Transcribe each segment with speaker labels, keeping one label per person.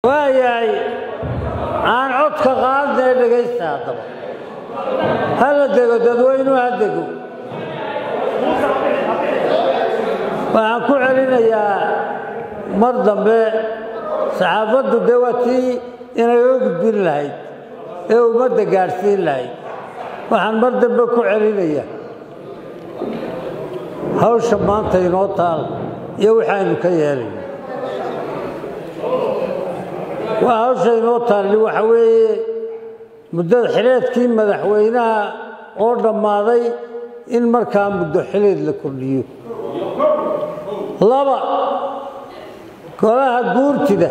Speaker 1: waayahay aan codka qaadnee dhegaysta haddaba hala dego dadweynuhu ha dego waxaan ku celinayaa mar dambe saxaafaddu dee waa tii inay oo gudbin lahayd ee ummadda gaadhsiin lahayd waxaan mar dambe ku celinaya hawsha maanta inoo taal iyo waxaaynu ka yeelayno waa hawsha inoo taalli waxa weeye muddada xileedkii madaxweynaha oo dhammaaday in markaa muddo xileed la kordhiyo laba golaha guurtida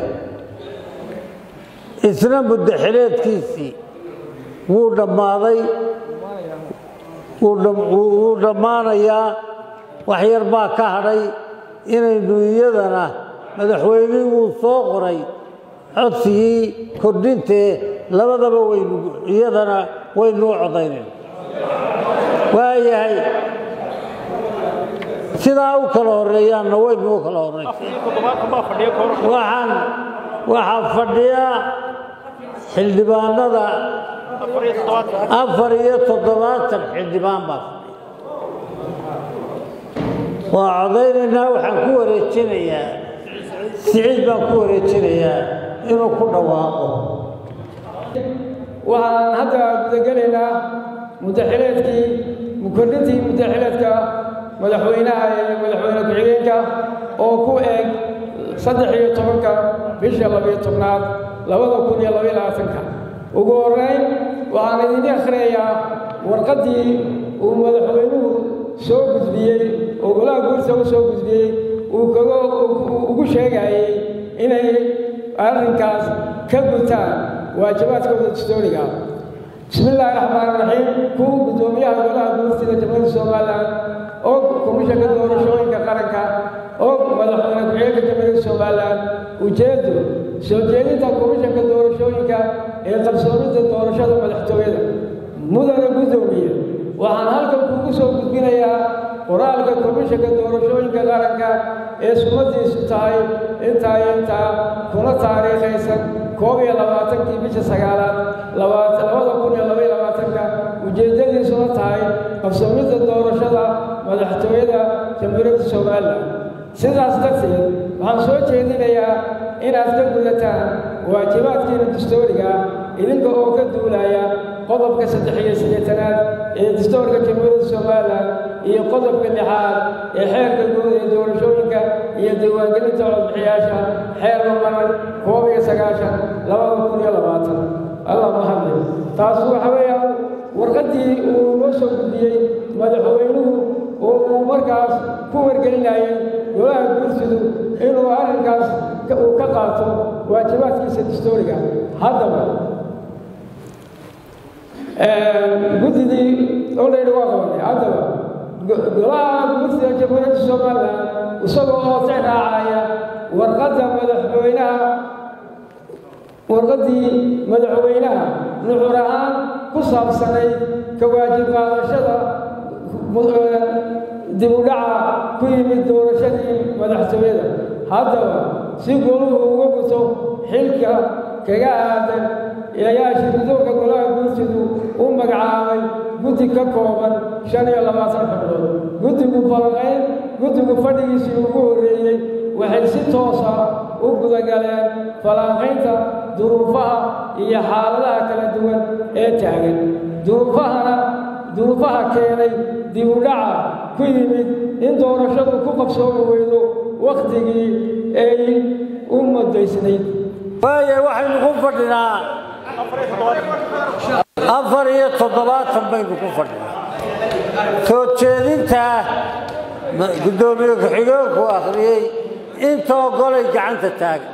Speaker 1: isna muddo xileedkiisii wuu dhammaaday wuu dhammaanayaa wax yar baa ka hadhay inaynu iyadana madaxweynihii wuu soo qoray codsigii kordhintee labadaba waynu iyadana waynuu codaynayna waayahay sidaa u kala horeeyaanna waynu u kala horeysawaxaan waxaa fadhiya xildhibaanada afar iyo toddobaatan xildhibaan baa fadhiya waa codaynaynaa waxaan ku wareejinayaa siciid baan ku wareejinayaa inuu ku dhawaaqo
Speaker 2: waxaan hadda gudagelaynaa muddaxileedkii mukordhintii muddaxileedka madaxweynaha iyo madaxweyne ku-xigeenka oo ku eg saddex iyo tobanka bisha labiyo tobnaad labada kun iyo labaiyo labaatanka ugu horrayn waxaan idin akhriyayaa warqaddii uu madaxweynuhu soo gudbiyey oo golaha guurta u soo gudbiyey uu kaga ugu sheegayey inay arrinkaas ka gutaan waajibaadkooda dastooriga bismi illaahi raxmaan raxiim kuwa guddoomiyaha golaha guurtida jamhuuriyadda somalilan oo komishanka doorashooyinka qaranka oo madaxweyne ku-xigeenka jamhuuriyadda somalilan ujeeddo soo jeedinta komishanka doorashooyinka ee qarsoomidda doorashada madaxtooyada mudane guddoomiye waxaan halkan kugu soo gudbinayaa qoraalka komishanka doorashooyinka qaranka ee sumadiisu tahay intaa intaa kuna taariikhaysan koob iyo labaatankii bisha sagaalaad labada kun iyo labaiyo labaatanka ujeeddadiisuna tahay qabsamidda doorashada madaxtooyada jamhuuriyadda somalilan sidaas darteed waxaan soo jeedinayaa inaad ka gudataan waajibaadkiina dastooriga idinka oo ka duulaya qodobka saddex iyo siddeetanaad ee dastoorka jamhuuriyadda somalilan iyo qodobka lixaad ee xeerka guud ee doorashooyinka iyo diiwaangelinta codbixiyaasha xeer lamaran koob iyo sagaashan labada kun iyo labaatan allah mahadle taas waxa weeyaan warqaddii uu noo soo gudbiyey madaxweynuhu oo uu markaas ku wargelinayay golaha guursidu inuu arrinkaas uu ka qaato waajibaadkiisa dastooriga haddaba guddidii oleydi waa qabanay haddaba golaha guurtida jamhuuriyadda somalilan isagoo oo tixraacaya warqadda madaxweynaha warqaddii madaxweynaha nuxur ahaan ku saabsanayd ka waajib qaadashada dib u dhaca ku yimid doorashadii madaxtooyada haddaba si goluhu uga guto xilka kaga aadan ayaa shirgudoonka golaha guurtidu u magacaabay guddi ka kooban shan iyo labaatan xubnood guddigu falanqayn guddigu fadhigiisii ugu horreeyey waxay si toosa u gudagaleen falanqaynta duruufaha iyo xaaladaha kala duwan ee taagan duruufahana duruufaha keenay dib u dhaca ku yimid in doorashadu ku qabsoomi weydo wakhtigii ay u muddaysnayd
Speaker 1: waaya waxaynu ku fadhinaa afar iyo toddobaatan baynu ku fadhinaa soo jeedinta guddoomiye ku-xigeenku akhriyey intoo golay gacanta taagan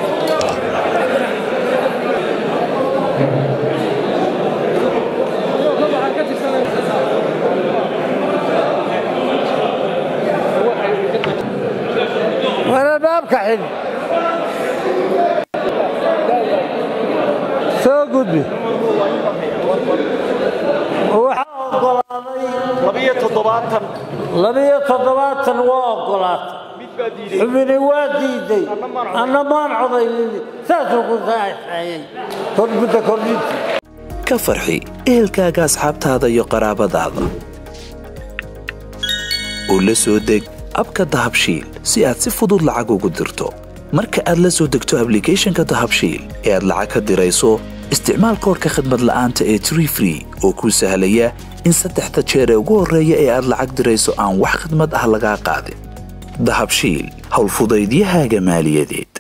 Speaker 1: waralbaabka xil soo gudbi waxaa ogolaaday
Speaker 3: labiyo toddobaatan
Speaker 1: labiyo toddobaatan waa ogolaatay
Speaker 3: mid
Speaker 1: xubini waa diiday anna maan codaynin saasuu ku saaxeeyey muddo kordhintii
Speaker 3: ka farxi ehelkaaga asxaabtaada iyo qaraabadaada oo la soo deg abka dahabshiil si aad si fudud lacag ugu dirto marka aad la soo degto ablicathonka dahabshiil ee aad lacag ka dirayso isticmaal koorka khadmad la'aanta ee tree free oo kuu sahlaya in saddexda jeer ee ugu horreeya ee aad lacag dirayso aan wax khidmad ah lagaa qaadin dahabshiil howlfudaydiyahaaga maaliyadeed